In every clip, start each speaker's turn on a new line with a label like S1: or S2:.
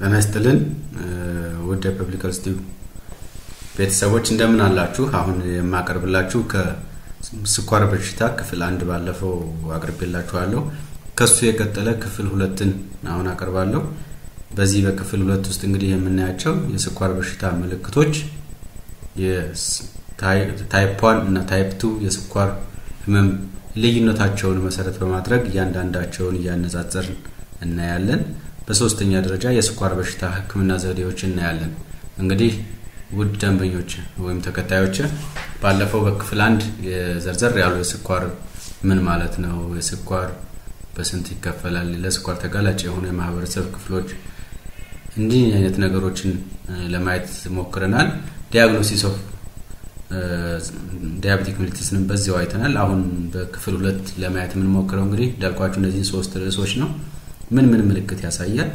S1: ጤና ይስጥልን ውድ የፐብሊክ ሄልዝ ቲዩብ ቤተሰቦች እንደምን አላችሁ? አሁን የማቀርብላችሁ ከስኳር በሽታ ክፍል አንድ ባለፈው አቅርቤላችኋለሁ። ከሱ የቀጠለ ክፍል ሁለትን አሁን አቀርባለሁ። በዚህ በክፍል ሁለት ውስጥ እንግዲህ የምናያቸው የስኳር በሽታ ምልክቶች፣ ታይፕ ዋን እና ታይፕ ቱ የስኳር ህመም ልዩነታቸውን መሰረት በማድረግ እያንዳንዳቸውን እያነጻጸርን እናያለን። በሶስተኛ ደረጃ የስኳር በሽታ ሕክምና ዘዴዎች እናያለን። እንግዲህ ውድ ደንበኞች ወይም ተከታዮች ባለፈው በክፍል አንድ የዘርዘር ያሉ የስኳር ምን ማለት ነው፣ የስኳር በስንት ይከፈላል፣ ለስኳር ተጋላጭ የሆኑ የማህበረሰብ ክፍሎች እንዲህ አይነት ነገሮችን ለማየት ሞክረናል። ዲያግኖሲስ ኦፍ ዲያቤቲክ ሜሊተስንም በዚያው አይተናል። አሁን በክፍል ሁለት ለማየት የምንሞክረው እንግዲህ እንዳልኳችሁ እነዚህ ሶስት ርዕሶች ነው። ምን ምን ምልክት ያሳያል?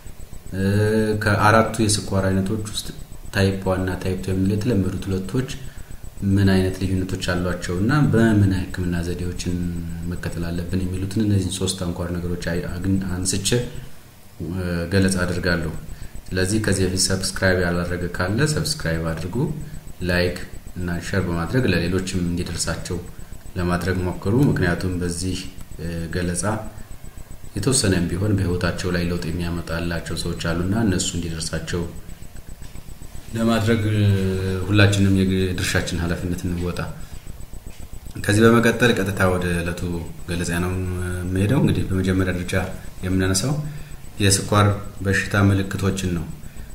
S1: ከአራቱ የስኳር አይነቶች ውስጥ ታይፕ ዋን እና ታይፕ ቱ የሚሉ የተለመዱት ሁለቶች ምን አይነት ልዩነቶች አሏቸው እና በምን ህክምና ዘዴዎችን መከተል አለብን የሚሉትን እነዚህን ሶስት አንኳር ነገሮች አንስቼ ገለጻ አድርጋለሁ። ስለዚህ ከዚህ በፊት ሰብስክራይብ ያላደረገ ካለ ሰብስክራይብ አድርጉ፣ ላይክ እና ሸር በማድረግ ለሌሎችም እንዲደርሳቸው ለማድረግ ሞክሩ። ምክንያቱም በዚህ ገለጻ የተወሰነም ቢሆን በህይወታቸው ላይ ለውጥ የሚያመጣላቸው ሰዎች አሉና እነሱ እንዲደርሳቸው ለማድረግ ሁላችንም የድርሻችን ኃላፊነት እንወጣ። ከዚህ በመቀጠል ቀጥታ ወደ ዕለቱ ገለጻ ነው የምሄደው። እንግዲህ በመጀመሪያ ደረጃ የምናነሳው የስኳር በሽታ ምልክቶችን ነው።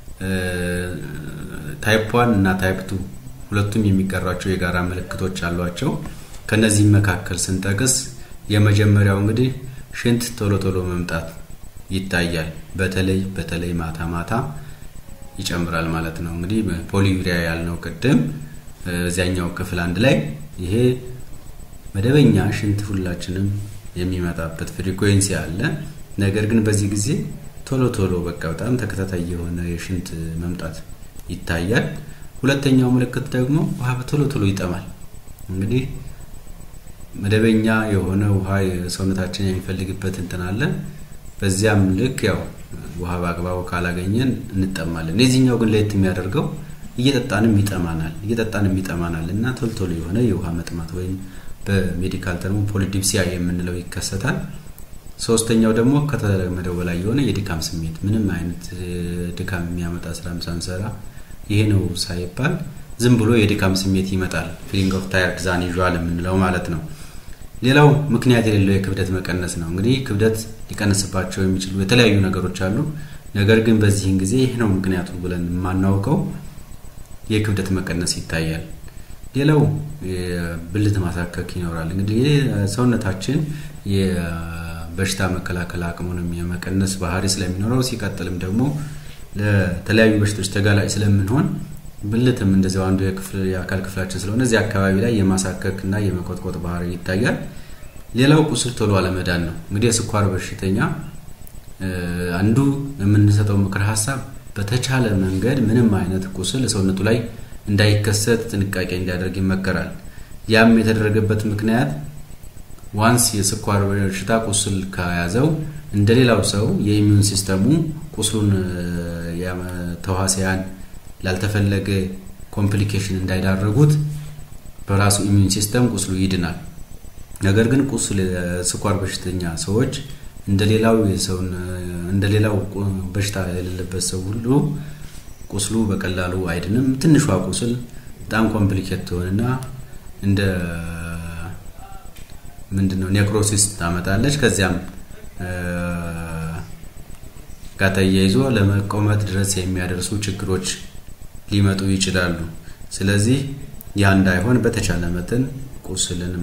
S1: ታይፕ ዋን እና ታይፕ ቱ ሁለቱም የሚጋሯቸው የጋራ ምልክቶች አሏቸው። ከነዚህም መካከል ስንጠቅስ የመጀመሪያው እንግዲህ ሽንት ቶሎ ቶሎ መምጣት ይታያል። በተለይ በተለይ ማታ ማታ ይጨምራል ማለት ነው። እንግዲህ ፖሊዩሪያ ያልነው ቅድም እዚያኛው ክፍል አንድ ላይ ይሄ መደበኛ ሽንት ሁላችንም የሚመጣበት ፍሪኩዌንሲ አለ። ነገር ግን በዚህ ጊዜ ቶሎ ቶሎ በቃ በጣም ተከታታይ የሆነ የሽንት መምጣት ይታያል። ሁለተኛው ምልክት ደግሞ ውሃ በቶሎ ቶሎ ይጠማል። እንግዲህ መደበኛ የሆነ ውሃ ሰውነታችን የሚፈልግበት እንትን አለ። በዚያም ልክ ያው ውሃ በአግባቡ ካላገኘን እንጠማለን። የዚህኛው ግን ለየት የሚያደርገው እየጠጣንም ይጠማናል እየጠጣንም ይጠማናል እና ቶሎ ቶሎ የሆነ የውሃ መጥማት ወይም በሜዲካል ተርሙ ፖሊዲፕሲያ የምንለው ይከሰታል። ሶስተኛው ደግሞ ከተለመደው በላይ የሆነ የድካም ስሜት ምንም አይነት ድካም የሚያመጣ ስራ ሳንሰራ ይሄ ነው ሳይባል ዝም ብሎ የድካም ስሜት ይመጣል። ፊሊንግ ኦፍ ታየርድ ዛን ዩዥዋል የምንለው ማለት ነው። ሌላው ምክንያት የሌለው የክብደት መቀነስ ነው። እንግዲህ ክብደት ሊቀንስባቸው የሚችሉ የተለያዩ ነገሮች አሉ። ነገር ግን በዚህን ጊዜ ይህ ነው ምክንያቱ ብለን የማናውቀው የክብደት መቀነስ ይታያል። ሌላው ብልት ማሳከክ ይኖራል። እንግዲህ ሰውነታችን የበሽታ መከላከል አቅሙንም የመቀነስ ባህሪ ስለሚኖረው ሲቀጥልም ደግሞ ለተለያዩ በሽታዎች ተጋላጭ ስለምንሆን ብልትም እንደዚያው አንዱ የአካል ክፍላችን ስለሆነ እዚህ አካባቢ ላይ የማሳከክ እና የመቆጥቆጥ ባህሪ ይታያል። ሌላው ቁስል ቶሎ አለመዳን ነው። እንግዲህ የስኳር በሽተኛ አንዱ የምንሰጠው ምክር ሀሳብ በተቻለ መንገድ ምንም አይነት ቁስል ሰውነቱ ላይ እንዳይከሰት ጥንቃቄ እንዲያደርግ ይመከራል። ያም የተደረገበት ምክንያት ዋንስ የስኳር በሽታ ቁስል ከያዘው እንደ ሌላው ሰው የኢሚዩን ሲስተሙ ቁስሉን ተዋሲያን ላልተፈለገ ኮምፕሊኬሽን እንዳይዳረጉት በራሱ ኢሚዩን ሲስተም ቁስሉ ይድናል። ነገር ግን ቁስል ስኳር በሽተኛ ሰዎች እንደሌላው የሰውን እንደሌላው በሽታ የሌለበት ሰው ሁሉ ቁስሉ በቀላሉ አይድንም። ትንሿ ቁስል በጣም ኮምፕሊኬት ትሆንና እንደ ምንድነው ኔክሮሲስ ታመጣለች። ከዚያም ጋር ተያይዞ ለመቆመጥ ድረስ የሚያደርሱ ችግሮች ሊመጡ ይችላሉ። ስለዚህ ያ እንዳይሆን በተቻለ መጠን ቁስልን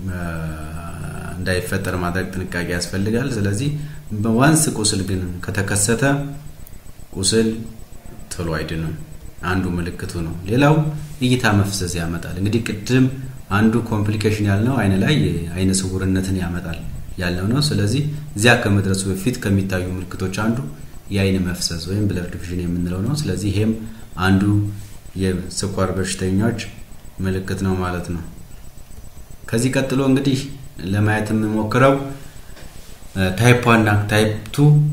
S1: እንዳይፈጠር ማድረግ ጥንቃቄ ያስፈልጋል። ስለዚህ በዋንስ ቁስል ግን ከተከሰተ ቁስል ቶሎ አይድንም። አንዱ ምልክቱ ነው። ሌላው እይታ መፍዘዝ ያመጣል። እንግዲህ ቅድም አንዱ ኮምፕሊኬሽን ያልነው አይን ላይ አይነ ስውርነትን ያመጣል ያልነው ነው። ስለዚህ እዚያ ከመድረሱ በፊት ከሚታዩ ምልክቶች አንዱ የአይን መፍሰስ ወይም ብለር ዲቪዥን የምንለው ነው። ስለዚህ ይሄም አንዱ የስኳር በሽተኞች ምልክት ነው ማለት ነው። ከዚህ ቀጥሎ እንግዲህ ለማየት የምሞክረው ታይፕ ዋን እና ታይፕ ቱ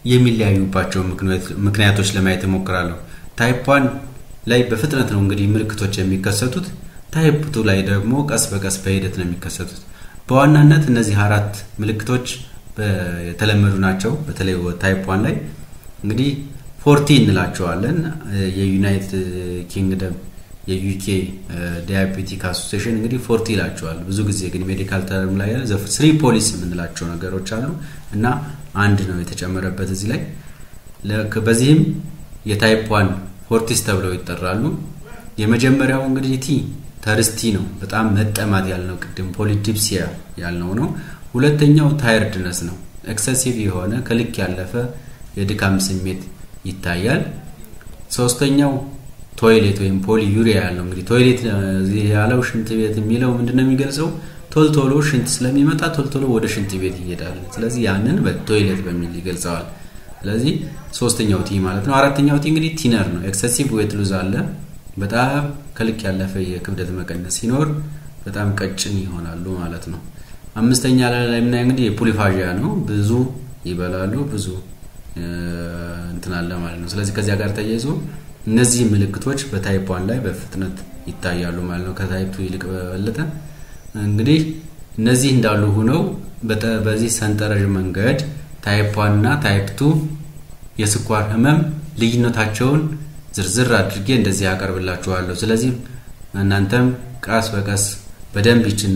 S1: የሚለያዩባቸው ምክንያቶች ለማየት እሞክራለሁ። ታይፕ ዋን ላይ በፍጥነት ነው እንግዲህ ምልክቶች የሚከሰቱት። ታይፕ ቱ ላይ ደግሞ ቀስ በቀስ በሂደት ነው የሚከሰቱት። በዋናነት እነዚህ አራት ምልክቶች የተለመዱ ናቸው። በተለይ ታይፕ ዋን ላይ እንግዲህ ፎርቲ እንላቸዋለን። የዩናይትድ ኪንግደም የዩኬ ዲያቤቲክ አሶሲሽን እንግዲህ ፎርቲ ይላቸዋል። ብዙ ጊዜ ግን ሜዲካል ተርም ላይ ያለ ስሪ ፖሊስ የምንላቸው ነገሮች አሉ እና አንድ ነው የተጨመረበት እዚህ ላይ። በዚህም የታይፕ ዋን ፎርቲስ ተብለው ይጠራሉ። የመጀመሪያው እንግዲህ ቲ ተርስቲ ነው፣ በጣም መጠማት ያልነው ቅድም ፖሊዲፕሲያ ያልነው ነው። ሁለተኛው ታይርድነስ ነው፣ ኤክሰሲቭ የሆነ ከልክ ያለፈ የድካም ስሜት ይታያል። ሶስተኛው ቶይሌት ወይም ፖሊ ዩሪያ ያለው እንግዲህ ቶይሌት ያለው ሽንት ቤት የሚለው ምንድነው የሚገልጸው? ቶልቶሎ ሽንት ስለሚመጣ ቶልቶሎ ወደ ሽንት ቤት ይሄዳል። ስለዚህ ያንን በቶይሌት በሚል ይገልጸዋል። ስለዚህ ሶስተኛው ቲ ማለት ነው። አራተኛው ቲ እንግዲህ ቲነር ነው። ኤክሰሲቭ ዌት ሉዝ አለ። በጣም ከልክ ያለፈ የክብደት መቀነስ ሲኖር በጣም ቀጭን ይሆናሉ ማለት ነው። አምስተኛ ላይ የምናየው እንግዲህ የፑሊፋዣ ነው። ብዙ ይበላሉ፣ ብዙ እንትን አለ ማለት ነው። ስለዚህ ከዚያ ጋር ተያይዞ እነዚህ ምልክቶች በታይፕ ዋን ላይ በፍጥነት ይታያሉ ማለት ነው። ከታይፕ ቱ ይልቅ በበለጠ እንግዲህ እነዚህ እንዳሉ ሆነው በዚህ ሰንጠረዥ መንገድ ታይፕ ዋን እና ታይፕ ቱ የስኳር ህመም ልዩነታቸውን ዝርዝር አድርጌ እንደዚህ ያቀርብላችኋለሁ። ስለዚህ እናንተም ቀስ በቀስ በደንብ ይችን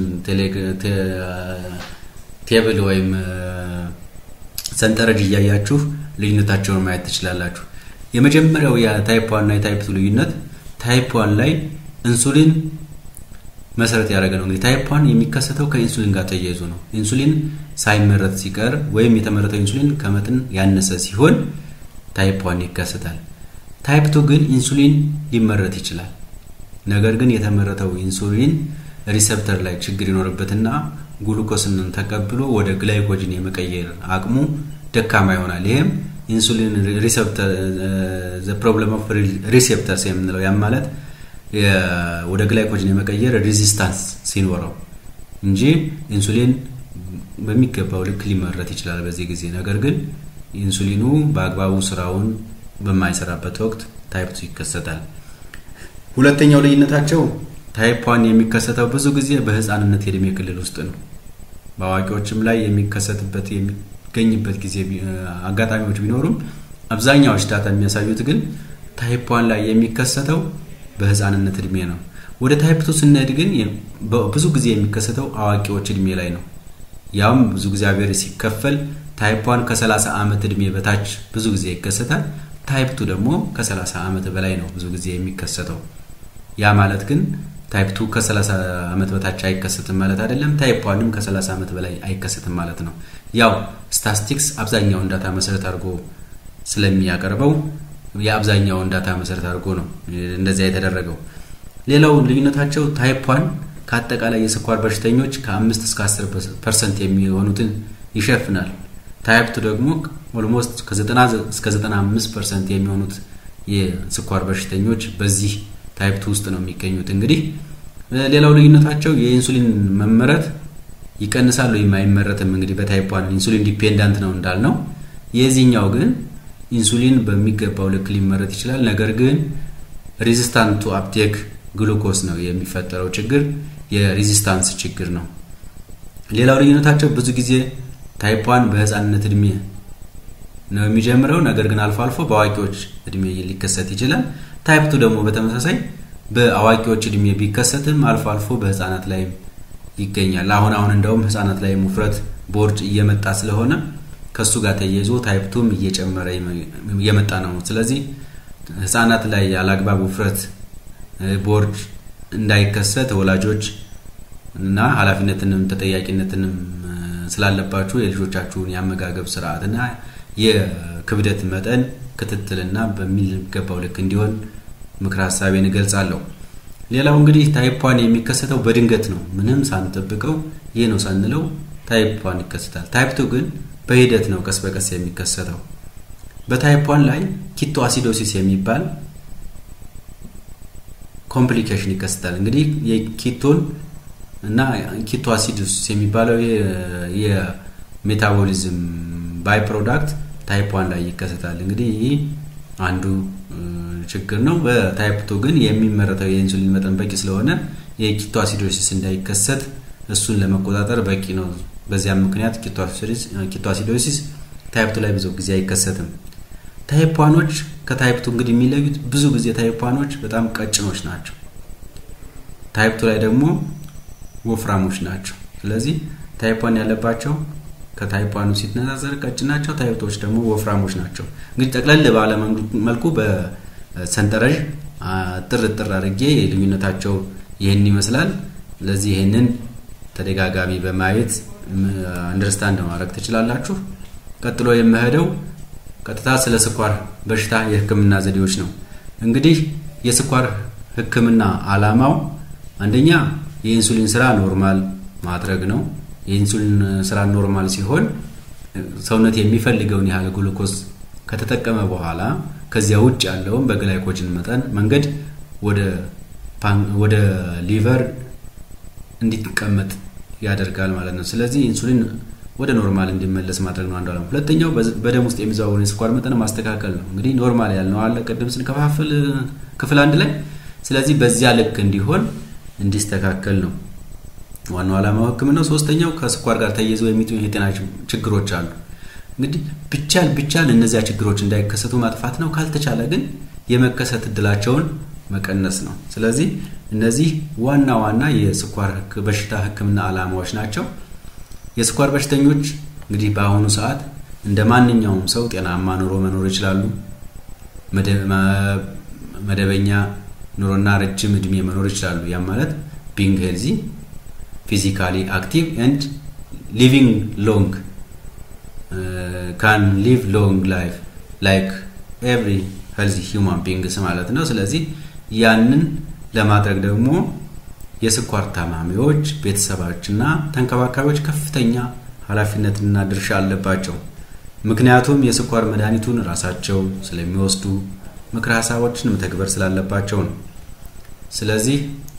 S1: ቴብል ወይም ሰንጠረዥ እያያችሁ ልዩነታቸውን ማየት ትችላላችሁ። የመጀመሪያው የታይፕ ዋን እና የታይፕ ቱ ልዩነት ታይፕ ዋን ላይ ኢንሱሊን መሰረት ያደረገ ነው። እንግዲህ ታይፕ ዋን የሚከሰተው ከኢንሱሊን ጋር ተያይዞ ነው። ኢንሱሊን ሳይመረት ሲቀር ወይም የተመረተው ኢንሱሊን ከመጠን ያነሰ ሲሆን ታይፕ ዋን ይከሰታል። ታይፕ ቱ ግን ኢንሱሊን ሊመረት ይችላል። ነገር ግን የተመረተው ኢንሱሊን ሪሰፕተር ላይ ችግር ይኖርበትና ግሉኮስን ተቀብሎ ወደ ግላይኮጅን የመቀየር አቅሙ ደካማ ይሆናል። ይህም ኢንሱሊን ሪሰፕተር ፕሮብለም ኦፍ ሪሴፕተርስ የምንለው ያም ማለት ወደ ግላይኮጅን የመቀየር ሬዚስታንስ ሲኖረው እንጂ ኢንሱሊን በሚገባው ልክ ሊመረት ይችላል በዚህ ጊዜ። ነገር ግን ኢንሱሊኑ በአግባቡ ስራውን በማይሰራበት ወቅት ታይፕ ቱ ይከሰታል። ሁለተኛው ልዩነታቸው ታይፕ ዋን የሚከሰተው ብዙ ጊዜ በህፃንነት የእድሜ ክልል ውስጥ ነው። በአዋቂዎችም ላይ የሚከሰትበት የሚገኝበት ጊዜ አጋጣሚዎች ቢኖሩም አብዛኛዎች ዳታ የሚያሳዩት ግን ታይፕ ዋን ላይ የሚከሰተው በህፃንነት እድሜ ነው። ወደ ታይፕ ቱ ስንሄድ ግን ብዙ ጊዜ የሚከሰተው አዋቂዎች እድሜ ላይ ነው። ያውም ብዙ ጊዜ አቬሬ ሲከፈል ታይፕ ዋን ከ30 ዓመት እድሜ በታች ብዙ ጊዜ ይከሰታል። ታይፕ ቱ ደግሞ ከ30 ዓመት በላይ ነው ብዙ ጊዜ የሚከሰተው። ያ ማለት ግን ታይፕ ቱ ከ30 ዓመት በታች አይከሰትም ማለት አይደለም። ታይፕ ዋንም ከ30 ዓመት በላይ አይከሰትም ማለት ነው። ያው ስታስቲክስ አብዛኛውን ዳታ መሰረት አድርጎ ስለሚያቀርበው የአብዛኛውን ዳታ መሰረት አድርጎ ነው እንደዚያ የተደረገው። ሌላው ልዩነታቸው ታይፕ ዋን ከአጠቃላይ የስኳር በሽተኞች ከ5 እስከ 10 ፐርሰንት የሚሆኑትን ይሸፍናል። ታይፕ ቱ ደግሞ ኦልሞስት ከ90 እስከ 95 ፐርሰንት የሚሆኑት የስኳር በሽተኞች በዚህ ታይፕ ቱ ውስጥ ነው የሚገኙት። እንግዲህ ሌላው ልዩነታቸው የኢንሱሊን መመረት ይቀንሳል ወይም አይመረትም። እንግዲህ በታይፕ ዋን ኢንሱሊን ዲፔንዳንት ነው እንዳልነው፣ የዚህኛው ግን ኢንሱሊን በሚገባው ልክ ሊመረት ይችላል። ነገር ግን ሬዚስታንት ቱ አፕቴክ ግሉኮስ ነው የሚፈጠረው ችግር፣ የሬዚስታንስ ችግር ነው። ሌላው ልዩነታቸው ብዙ ጊዜ ታይፕ ዋን በህፃንነት እድሜ ነው የሚጀምረው። ነገር ግን አልፎ አልፎ በአዋቂዎች እድሜ ሊከሰት ይችላል። ታይፕ ቱ ደግሞ በተመሳሳይ በአዋቂዎች እድሜ ቢከሰትም አልፎ አልፎ በህፃናት ላይም ይገኛል። አሁን አሁን እንደውም ህፃናት ላይ ውፍረት፣ ቦርጭ እየመጣ ስለሆነ ከሱ ጋር ተያይዞ ታይፕ ቱም እየጨመረ እየመጣ ነው። ስለዚህ ህፃናት ላይ ያላግባብ ውፍረት፣ ቦርጭ እንዳይከሰት ወላጆች እና ኃላፊነትንም ተጠያቂነትንም ስላለባችሁ የልጆቻችሁን የአመጋገብ ስርዓትና የክብደት መጠን ክትትልና በሚገባው ልክ እንዲሆን ምክር ሀሳቤን እገልጻለሁ። ሌላው እንግዲህ ታይፕ ዋን የሚከሰተው በድንገት ነው። ምንም ሳንጠብቀው ይህ ነው ሳንለው ታይፕ ዋን ይከሰታል። ታይፕ ቱ ግን በሂደት ነው ቀስ በቀስ የሚከሰተው። በታይፕ ዋን ላይ ኪቶ አሲዶሲስ የሚባል ኮምፕሊኬሽን ይከሰታል። እንግዲህ የኪቶን እና ኪቶ አሲዶሲስ የሚባለው የሜታቦሊዝም ባይ ፕሮዳክት ታይፕ ዋን ላይ ይከሰታል። እንግዲህ ይህ አንዱ ችግር ነው። በታይፕ ቱ ግን የሚመረተው የኢንሱሊን መጠን በቂ ስለሆነ የኪቶ አሲዶሲስ እንዳይከሰት እሱን ለመቆጣጠር በቂ ነው። በዚያም ምክንያት ኪቶ አሲዶሲስ ታይፕ ቱ ላይ ብዙ ጊዜ አይከሰትም። ታይፕ ዋኖች ከታይፕ ቱ እንግዲህ የሚለዩት ብዙ ጊዜ ታይፕ ዋኖች በጣም ቀጭኖች ናቸው። ታይፕ ቱ ላይ ደግሞ ወፍራሞች ናቸው። ስለዚህ ታይፕ ዋን ያለባቸው ከታይፕ ዋኑ ሲነጻጸር ቀጭን ናቸው። ታይፕ ቱዎች ደግሞ ወፍራሞች ናቸው። እንግዲህ ጠቅለል ባለ መልኩ በሰንጠረዥ ጥር ጥር አድርጌ ልዩነታቸው ይህን ይመስላል። ስለዚህ ይህንን ተደጋጋሚ በማየት አንደርስታንድ ማድረግ ትችላላችሁ። ቀጥሎ የምሄደው ቀጥታ ስለ ስኳር በሽታ የሕክምና ዘዴዎች ነው። እንግዲህ የስኳር ሕክምና ዓላማው አንደኛ የኢንሱሊን ስራ ኖርማል ማድረግ ነው። የኢንሱሊን ስራ ኖርማል ሲሆን ሰውነት የሚፈልገውን ያህል ግሉኮስ ከተጠቀመ በኋላ ከዚያ ውጭ ያለውን በግላይኮጅን መጠን መንገድ ወደ ሊቨር እንዲቀመጥ ያደርጋል ማለት ነው። ስለዚህ ኢንሱሊን ወደ ኖርማል እንዲመለስ ማድረግ ነው አንዱ ዓላማ። ሁለተኛው በደም ውስጥ የሚዘዋወሩ የስኳር መጠን ማስተካከል ነው። እንግዲህ ኖርማል ያልነው አለ ቅድም ስንከፋፍል ክፍል አንድ ላይ። ስለዚህ በዚያ ልክ እንዲሆን እንዲስተካከል ነው ዋናው ዓላማው ህክምናው። ሶስተኛው ከስኳር ጋር ተያይዘው የሚጡ የጤና ችግሮች አሉ። እንግዲህ ብቻል ብቻል እነዚያ ችግሮች እንዳይከሰቱ ማጥፋት ነው። ካልተቻለ ግን የመከሰት እድላቸውን መቀነስ ነው። ስለዚህ እነዚህ ዋና ዋና የስኳር በሽታ ህክምና ዓላማዎች ናቸው። የስኳር በሽተኞች እንግዲህ በአሁኑ ሰዓት እንደ ማንኛውም ሰው ጤናማ ኑሮ መኖር ይችላሉ። መደበኛ ኑሮና ረጅም እድሜ መኖር ይችላሉ። ያም ማለት ቢንግ ሄልዚ ፊዚካሊ አክቲቭ ኤንድ ሊቪንግ ሎንግ ካን ሊቭ ሎንግ ላይፍ ላይክ ኤቭሪ ሄልዚ ሂውማን ቢንግስ ማለት ነው። ስለዚህ ያንን ለማድረግ ደግሞ የስኳር ታማሚዎች ቤተሰቦችና ተንከባካቢዎች ከፍተኛ ኃላፊነትና ድርሻ አለባቸው። ምክንያቱም የስኳር መድኃኒቱን ራሳቸው ስለሚወስዱ ምክረ ሀሳቦችን መተግበር ስላለባቸው ነው። ስለዚህ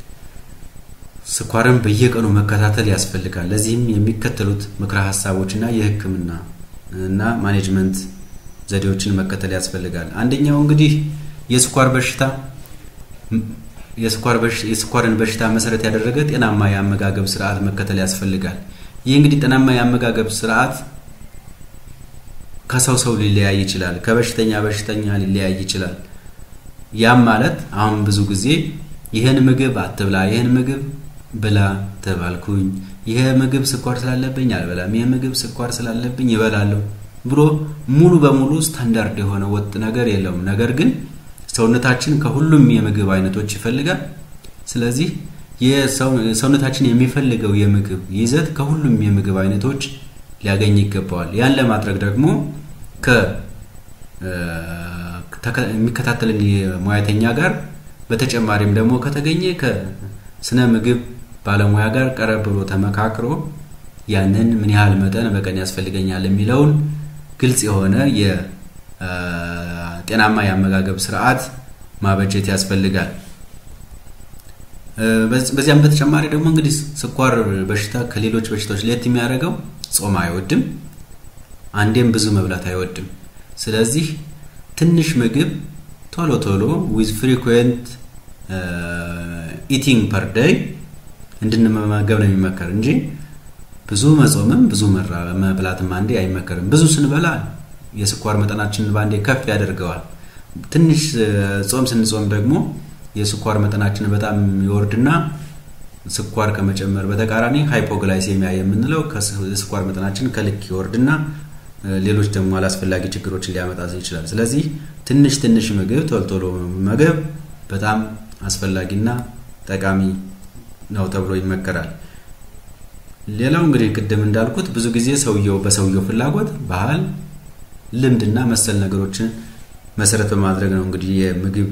S1: ስኳርን በየቀኑ መከታተል ያስፈልጋል። ለዚህም የሚከተሉት ምክረ ሀሳቦችና የህክምና እና ማኔጅመንት ዘዴዎችን መከተል ያስፈልጋል። አንደኛው እንግዲህ የስኳር በሽታ የስኳርን በሽታ መሰረት ያደረገ ጤናማ የአመጋገብ ስርዓት መከተል ያስፈልጋል። ይህ እንግዲህ ጤናማ የአመጋገብ ስርዓት ከሰው ሰው ሊለያይ ይችላል። ከበሽተኛ በሽተኛ ሊለያይ ይችላል። ያም ማለት አሁን ብዙ ጊዜ ይህን ምግብ አትብላ፣ ይህን ምግብ ብላ ተባልኩኝ፣ ይህ ምግብ ስኳር ስላለብኝ አልበላም፣ ይህ ምግብ ስኳር ስላለብኝ ይበላለሁ ብሎ ሙሉ በሙሉ ስታንዳርድ የሆነ ወጥ ነገር የለውም። ነገር ግን ሰውነታችን ከሁሉም የምግብ አይነቶች ይፈልጋል። ስለዚህ ሰውነታችን የሚፈልገው የምግብ ይዘት ከሁሉም የምግብ አይነቶች ሊያገኝ ይገባዋል። ያን ለማድረግ ደግሞ የሚከታተልን ሙያተኛ ጋር በተጨማሪም ደግሞ ከተገኘ ከስነ ምግብ ባለሙያ ጋር ቀረብ ብሎ ተመካክሮ ያንን ምን ያህል መጠን በቀን ያስፈልገኛል የሚለውን ግልጽ የሆነ ጤናማ የአመጋገብ ስርዓት ማበጀት ያስፈልጋል። በዚያም በተጨማሪ ደግሞ እንግዲህ ስኳር በሽታ ከሌሎች በሽታዎች ለየት የሚያደርገው ጾም አይወድም፣ አንዴም ብዙ መብላት አይወድም። ስለዚህ ትንሽ ምግብ ቶሎ ቶሎ ዊዝ ፍሪኩዌንት ኢቲንግ ፐር ዴይ እንድንመገብ ነው የሚመከር እንጂ ብዙ መጾምም ብዙ መብላትም አንዴ አይመከርም። ብዙ ስንበላ የስኳር መጠናችንን በአንዴ ከፍ ያደርገዋል። ትንሽ ጾም ስንጾም ደግሞ የስኳር መጠናችን በጣም ይወርድና ስኳር ከመጨመር በተቃራኒ ሃይፖግላይሴሚያ የምንለው የስኳር መጠናችን ከልክ ይወርድና ሌሎች ደግሞ አላስፈላጊ ችግሮችን ሊያመጣ ይችላል። ስለዚህ ትንሽ ትንሽ ምግብ ቶሎ ቶሎ መመገብ በጣም አስፈላጊና ጠቃሚ ነው ተብሎ ይመከራል። ሌላው እንግዲህ ቅድም እንዳልኩት ብዙ ጊዜ ሰውየው በሰውየው ፍላጎት፣ ባህል፣ ልምድና መሰል ነገሮችን መሰረት በማድረግ ነው እንግዲህ የምግብ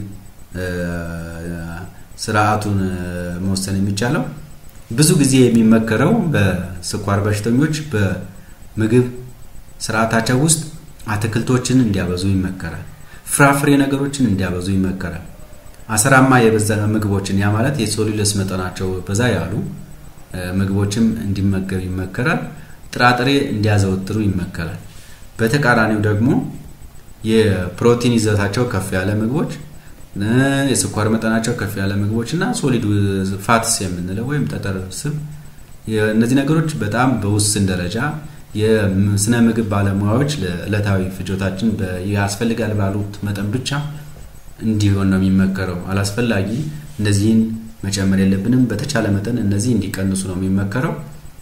S1: ስርዓቱን መወሰን የሚቻለው። ብዙ ጊዜ የሚመከረው በስኳር በሽተኞች በምግብ ስርዓታቸው ውስጥ አትክልቶችን እንዲያበዙ ይመከራል። ፍራፍሬ ነገሮችን እንዲያበዙ ይመከራል። አሰራማ የበዛ ምግቦችን ያ ማለት የሶሉለስ መጠናቸው በዛ ያሉ ምግቦችም እንዲመገብ ይመከራል። ጥራጥሬ እንዲያዘወትሩ ይመከራል። በተቃራኒው ደግሞ የፕሮቲን ይዘታቸው ከፍ ያለ ምግቦች፣ የስኳር መጠናቸው ከፍ ያለ ምግቦች እና ሶሊድ ፋትስ የምንለው ወይም ጠጠር ስብ እነዚህ ነገሮች በጣም በውስን ደረጃ የስነ ምግብ ባለሙያዎች ለዕለታዊ ፍጆታችን ያስፈልጋል ባሉት መጠን ብቻ እንዲሆን ነው የሚመከረው። አላስፈላጊ እነዚህን መጨመር የለብንም። በተቻለ መጠን እነዚህ እንዲቀንሱ ነው የሚመከረው።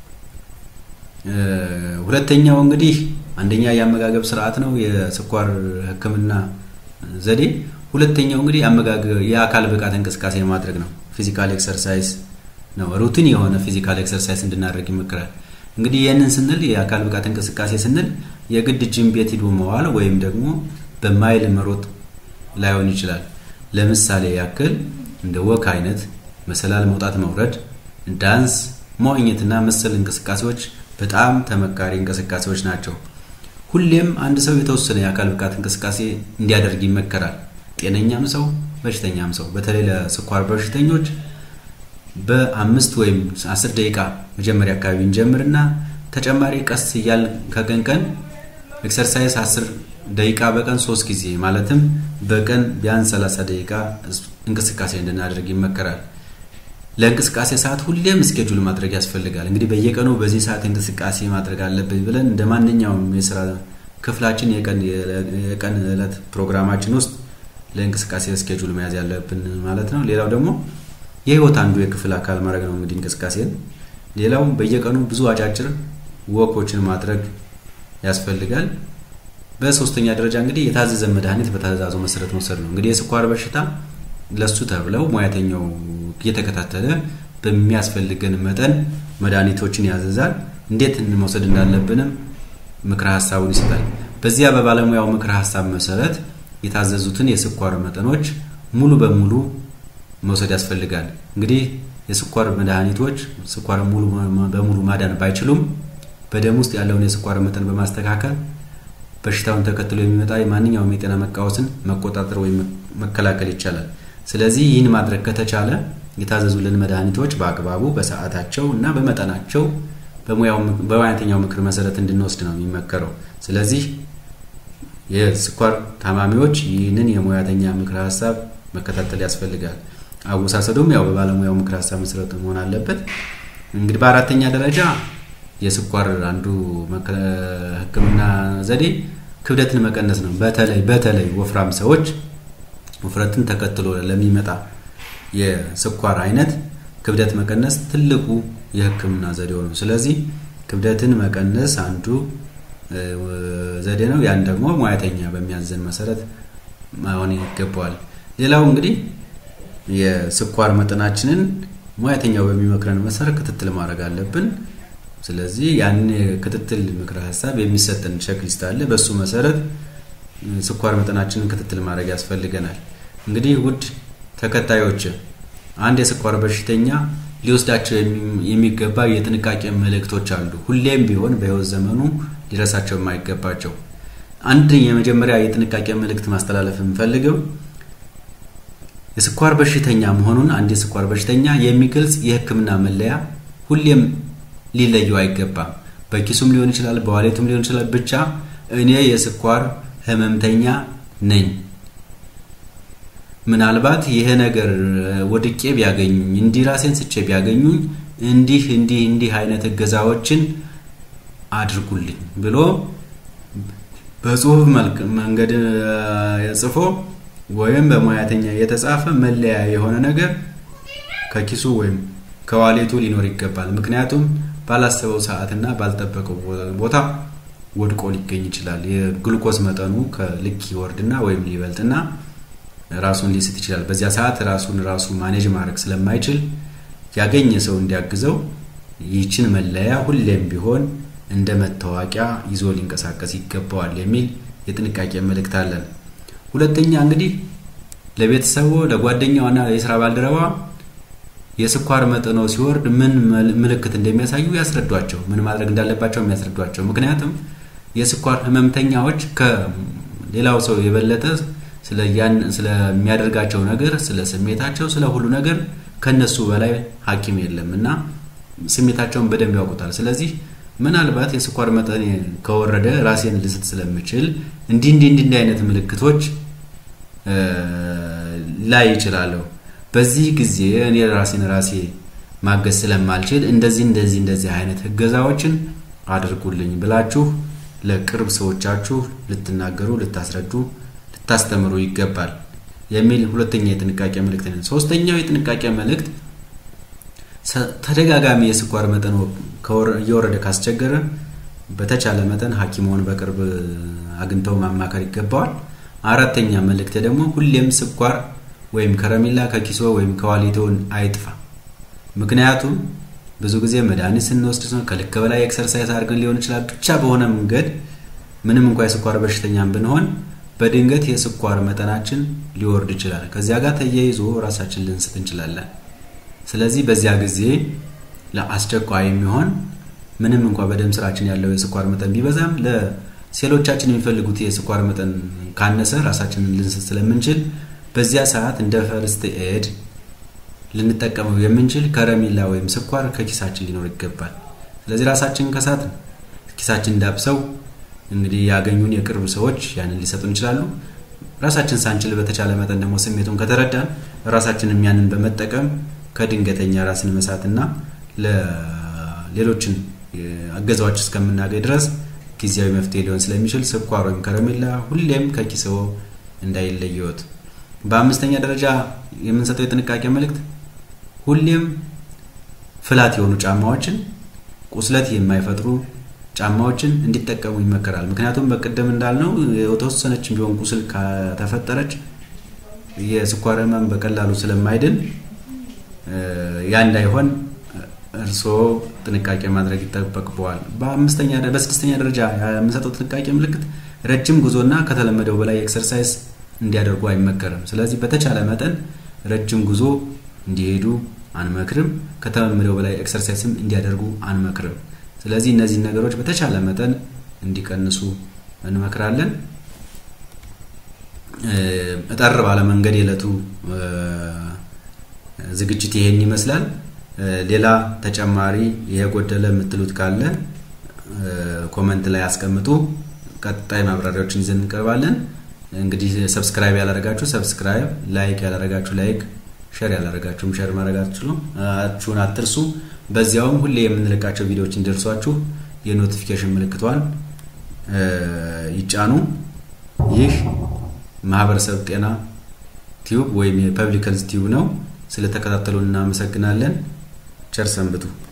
S1: ሁለተኛው እንግዲህ አንደኛ የአመጋገብ ስርዓት ነው፣ የስኳር ሕክምና ዘዴ። ሁለተኛው እንግዲህ የአካል ብቃት እንቅስቃሴ ማድረግ ነው፣ ፊዚካል ኤክሰርሳይዝ ነው። ሩቲን የሆነ ፊዚካል ኤክሰርሳይዝ እንድናደርግ ይመክራል። እንግዲህ ይህንን ስንል የአካል ብቃት እንቅስቃሴ ስንል የግድ ጅም ቤት ሂዶ መዋል ወይም ደግሞ በማይል መሮጥ ላይሆን ይችላል። ለምሳሌ ያክል እንደ ወክ አይነት መሰላል መውጣት መውረድ፣ ዳንስ፣ መዋኘትና መሰል እንቅስቃሴዎች በጣም ተመካሪ እንቅስቃሴዎች ናቸው። ሁሌም አንድ ሰው የተወሰነ የአካል ብቃት እንቅስቃሴ እንዲያደርግ ይመከራል። ጤነኛም ሰው በሽተኛም ሰው በተለይ ለስኳር በሽተኞች በአምስት ወይም አስር ደቂቃ መጀመሪያ አካባቢ እንጀምርና ተጨማሪ ቀስ እያል ከቀን ቀን ኤክሰርሳይዝ አስር ደቂቃ በቀን ሶስት ጊዜ ማለትም በቀን ቢያንስ 30 ደቂቃ እንቅስቃሴ እንድናደርግ ይመከራል። ለእንቅስቃሴ ሰዓት ሁሌም እስኬጁል ማድረግ ያስፈልጋል። እንግዲህ በየቀኑ በዚህ ሰዓት እንቅስቃሴ ማድረግ አለብን ብለን እንደ ማንኛውም የስራ ክፍላችን የቀን ዕለት ፕሮግራማችን ውስጥ ለእንቅስቃሴ እስኬጁል መያዝ ያለብን ማለት ነው። ሌላው ደግሞ የህይወት አንዱ የክፍል አካል ማድረግ ነው እንግዲህ እንቅስቃሴን። ሌላው በየቀኑ ብዙ አጫጭር ወኮችን ማድረግ ያስፈልጋል። በሶስተኛ ደረጃ እንግዲህ የታዘዘ መድኃኒት በትዕዛዙ መሰረት መውሰድ ነው። እንግዲህ የስኳር በሽታ ለሱ ተብለው ሙያተኛው እየተከታተለ በሚያስፈልገን መጠን መድኃኒቶችን ያዘዛል። እንዴት መውሰድ እንዳለብንም ምክረ ሀሳቡን ይሰጣል። በዚያ በባለሙያው ምክረ ሀሳብ መሰረት የታዘዙትን የስኳር መጠኖች ሙሉ በሙሉ መውሰድ ያስፈልጋል። እንግዲህ የስኳር መድኃኒቶች ስኳር ሙሉ በሙሉ ማዳን ባይችሉም በደም ውስጥ ያለውን የስኳር መጠን በማስተካከል በሽታውን ተከትሎ የሚመጣ የማንኛውም የጤና መቃወስን መቆጣጠር ወይም መከላከል ይቻላል። ስለዚህ ይህን ማድረግ ከተቻለ የታዘዙልን መድኃኒቶች በአግባቡ በሰዓታቸው እና በመጠናቸው በሙያተኛው ምክር መሰረት እንድንወስድ ነው የሚመከረው። ስለዚህ የስኳር ታማሚዎች ይህንን የሙያተኛ ምክር ሀሳብ መከታተል ያስፈልጋል። አወሳሰዱም ያው በባለሙያው ምክር ሀሳብ መሰረት መሆን አለበት። እንግዲህ በአራተኛ ደረጃ የስኳር አንዱ ሕክምና ዘዴ ክብደትን መቀነስ ነው። በተለይ በተለይ ወፍራም ሰዎች ውፍረትን ተከትሎ ለሚመጣ የስኳር አይነት ክብደት መቀነስ ትልቁ የህክምና ዘዴው ነው። ስለዚህ ክብደትን መቀነስ አንዱ ዘዴ ነው። ያን ደግሞ ሙያተኛ በሚያዘን መሰረት መሆን ይገባዋል። ሌላው እንግዲህ የስኳር መጠናችንን ሙያተኛው በሚመክረን መሰረት ክትትል ማድረግ አለብን። ስለዚህ ያን ክትትል ምክረ ሀሳብ የሚሰጠን ቼክሊስት አለ። በሱ መሰረት ስኳር መጠናችንን ክትትል ማድረግ ያስፈልገናል። እንግዲህ ውድ ተከታዮች አንድ የስኳር በሽተኛ ሊወስዳቸው የሚገባ የጥንቃቄ መልእክቶች አሉ። ሁሌም ቢሆን በህይወት ዘመኑ ሊረሳቸው የማይገባቸው አንድ የመጀመሪያ የጥንቃቄ መልእክት ማስተላለፍ የምፈልገው የስኳር በሽተኛ መሆኑን አንድ የስኳር በሽተኛ የሚገልጽ የሕክምና መለያ ሁሌም ሊለየው አይገባም። በኪሱም ሊሆን ይችላል፣ በዋሌቱም ሊሆን ይችላል። ብቻ እኔ የስኳር ህመምተኛ ነኝ፣ ምናልባት ይሄ ነገር ወድቄ ቢያገኙኝ፣ እንዲህ ራሴን ስቼ ቢያገኙኝ፣ እንዲህ እንዲህ እንዲህ አይነት እገዛዎችን አድርጉልኝ ብሎ በጽሁፍ መልክ መንገድ ጽፎ ወይም በሙያተኛ የተጻፈ መለያ የሆነ ነገር ከኪሱ ወይም ከዋሌቱ ሊኖር ይገባል። ምክንያቱም ባላሰበው ሰዓትና ባልጠበቀው ቦታ ወድቆ ሊገኝ ይችላል። የግሉኮስ መጠኑ ከልክ ይወርድና ወይም ሊበልጥና ራሱን ሊስት ይችላል። በዚያ ሰዓት ራሱን ራሱ ማኔጅ ማድረግ ስለማይችል ያገኘ ሰው እንዲያግዘው ይችን መለያ ሁሌም ቢሆን እንደ መታወቂያ ይዞ ሊንቀሳቀስ ይገባዋል የሚል የጥንቃቄ መልእክት አለን። ሁለተኛ እንግዲህ ለቤተሰቡ ለጓደኛዋና የስራ ባልደረባ የስኳር መጠኖ ሲወርድ ምን ምልክት እንደሚያሳዩ ያስረዷቸው፣ ምን ማድረግ እንዳለባቸው የሚያስረዷቸው። ምክንያቱም የስኳር ህመምተኛዎች ከሌላው ሰው የበለጠ ስለሚያደርጋቸው ነገር፣ ስለ ስሜታቸው፣ ስለ ሁሉ ነገር ከነሱ በላይ ሐኪም የለም እና ስሜታቸውን በደንብ ያውቁታል። ስለዚህ ምናልባት የስኳር መጠን ከወረደ ራሴን ልስት ስለምችል እንዲህ እንዲህ እንዲህ አይነት ምልክቶች ላይ ይችላለሁ። በዚህ ጊዜ እኔ ራሴን ራሴ ማገዝ ስለማልችል እንደዚህ እንደዚህ እንደዚህ አይነት እገዛዎችን አድርጉልኝ ብላችሁ ለቅርብ ሰዎቻችሁ ልትናገሩ፣ ልታስረዱ፣ ልታስተምሩ ይገባል የሚል ሁለተኛ የጥንቃቄ መልእክት ነው። ሶስተኛው የጥንቃቄ መልእክት ተደጋጋሚ የስኳር መጠን እየወረደ ካስቸገረ በተቻለ መጠን ሐኪምዎን በቅርብ አግኝተው ማማከር ይገባዋል። አራተኛ መልእክት ደግሞ ሁሌም ስኳር ወይም ከረሜላ ከኪሶ ወይም ከዋሊቶን አይጥፋ። ምክንያቱም ብዙ ጊዜ መድኃኒት ስንወስድ ነው ከልክ በላይ ኤክሰርሳይዝ አድርገን ሊሆን ይችላል። ብቻ በሆነ መንገድ ምንም እንኳ የስኳር በሽተኛም ብንሆን በድንገት የስኳር መጠናችን ሊወርድ ይችላል። ከዚያ ጋር ተያይዞ ራሳችን ልንስት እንችላለን። ስለዚህ በዚያ ጊዜ ለአስቸኳይ የሚሆን ምንም እንኳ በደም ስራችን ያለው የስኳር መጠን ቢበዛም ለሴሎቻችን የሚፈልጉት የስኳር መጠን ካነሰ ራሳችንን ልንስት ስለምንችል በዚያ ሰዓት እንደ ፈርስት ኤድ ልንጠቀመው የምንችል ከረሜላ ወይም ስኳር ከኪሳችን ሊኖር ይገባል። ስለዚህ ራሳችንን ከሳት ኪሳችን ዳብሰው እንግዲህ ያገኙን የቅርብ ሰዎች ያንን ሊሰጡን ይችላሉ። ራሳችን ሳንችል በተቻለ መጠን ደግሞ ስሜቱን ከተረዳን ራሳችንም ያንን በመጠቀም ከድንገተኛ ራስን መሳትና ለሌሎችን አገዛዎች እስከምናገኝ ድረስ ጊዜያዊ መፍትሄ ሊሆን ስለሚችል ስኳር ወይም ከረሜላ ሁሌም ከኪስዎ እንዳይለየዎት። በአምስተኛ ደረጃ የምንሰጠው የጥንቃቄ መልእክት ሁሌም ፍላት የሆኑ ጫማዎችን፣ ቁስለት የማይፈጥሩ ጫማዎችን እንዲጠቀሙ ይመከራል። ምክንያቱም በቅድም እንዳልነው የተወሰነችን ቢሆን ቁስል ከተፈጠረች የስኳር ህመም በቀላሉ ስለማይድን ያ እንዳይሆን እርስዎ ጥንቃቄ ማድረግ ይጠበቅበዋል። በአምስተኛ በስድስተኛ ደረጃ የምንሰጠው ጥንቃቄ ምልክት ረጅም ጉዞና ከተለመደው በላይ ኤክሰርሳይዝ እንዲያደርጉ አይመከርም። ስለዚህ በተቻለ መጠን ረጅም ጉዞ እንዲሄዱ አንመክርም። ከተለመደው በላይ ኤክሰርሳይዝም እንዲያደርጉ አንመክርም። ስለዚህ እነዚህን ነገሮች በተቻለ መጠን እንዲቀንሱ እንመክራለን። እጠር ባለ መንገድ የዕለቱ ዝግጅት ይሄን ይመስላል። ሌላ ተጨማሪ የጎደለ የምትሉት ካለ ኮመንት ላይ አስቀምጡ። ቀጣይ ማብራሪያዎችን ይዘን እንቀርባለን። እንግዲህ ሰብስክራይብ ያላረጋችሁ ሰብስክራይብ፣ ላይክ ያላረጋችሁ ላይክ፣ ሸር ያላረጋችሁም ሸር ማድረጋችሁን አትርሱ። በዚያውም ሁሌ የምንለቃቸው ቪዲዮዎች እንዲደርሷችሁ የኖቲፊኬሽን ምልክቷን ይጫኑ። ይህ ማህበረሰብ ጤና ቲዩብ ወይም የፐብሊክ ሄልዝ ቲዩብ ነው። ስለተከታተሉን እናመሰግናለን። ቸር ሰንብቱ።